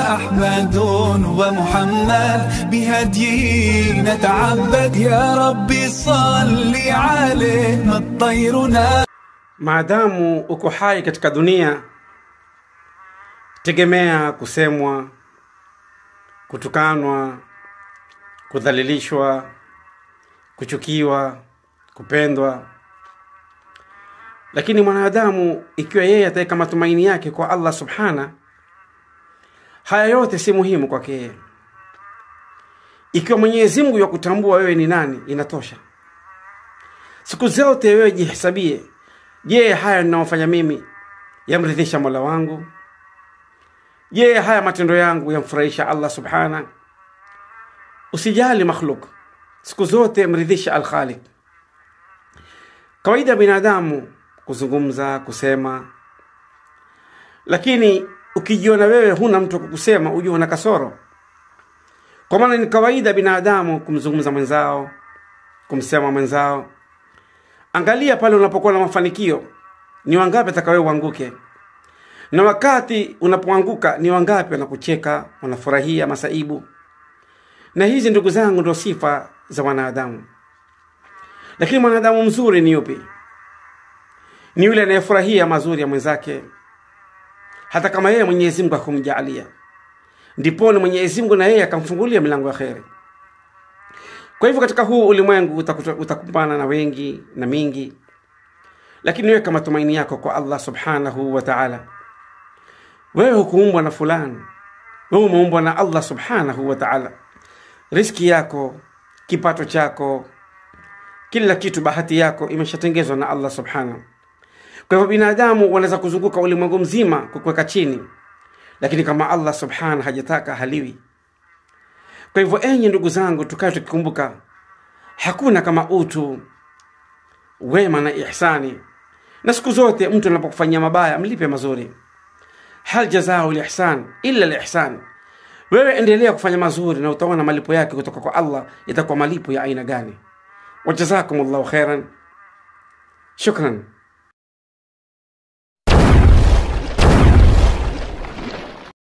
أحمد ومحمد بهديه نتعبد يا ربي صل عليه الطير maadamu uko hai katika dunia tegemea kusemwa kutukanwa kudhalilishwa kuchukiwa kupendwa lakini mwanadamu ikiwa yeye ataweka matumaini yake kwa allah subhana haya yote si muhimu kwake yeye ikiwa mwenyezi mungu yakutambua wewe ni nani inatosha siku zote wewe jihesabie je haya ninayofanya mimi yamridhisha mola wangu je haya matendo yangu yamfurahisha allah subhana usijali makhluk siku zote mridhisha alkhaliq kawaida binadamu kuzungumza kusema lakini ukijiona wewe huna mtu wa kukusema ujue una kasoro kwa maana ni kawaida binadamu kumzungumza mwenzao kumsema mwenzao angalia pale unapokuwa na mafanikio ni wangapi atakawewe uanguke na wakati unapoanguka ni wangapi wanakucheka wanafurahia masaibu na hizi ndugu zangu ndo sifa za wanadamu lakini mwanadamu mzuri ni yupi ni yule anayefurahia mazuri ya mwenzake hata kama yeye mwenyezi mungu akumjaalia ndiponi mwenyezi mungu na yeye akamfungulia milango ya kheri kwa hivyo katika huu ulimwengu utakuta- utakumbana na wengi na mingi lakini weka matumaini yako kwa allah subhanahu wa taala wewe hukuumbwa na fulani wewe umeumbwa na allah subhanahu wa taala riski yako kipato chako kila kitu bahati yako imeshatengezwa na allah subhanahu kwa hivyo binadamu wanaweza kuzunguka ulimwengu mzima kukuweka chini lakini kama allah subhanahu hajataka haliwi kwa hivyo enyi ndugu zangu tukae tukikumbuka hakuna kama utu wema na ihsani na siku zote mtu anapokufanyia mabaya mlipe mazuri hal jazao lihsan illa lihsan wewe endelea kufanya mazuri na utaona malipo yake kutoka kwa allah itakuwa malipo ya aina gani wajazakum llahu khairan shukran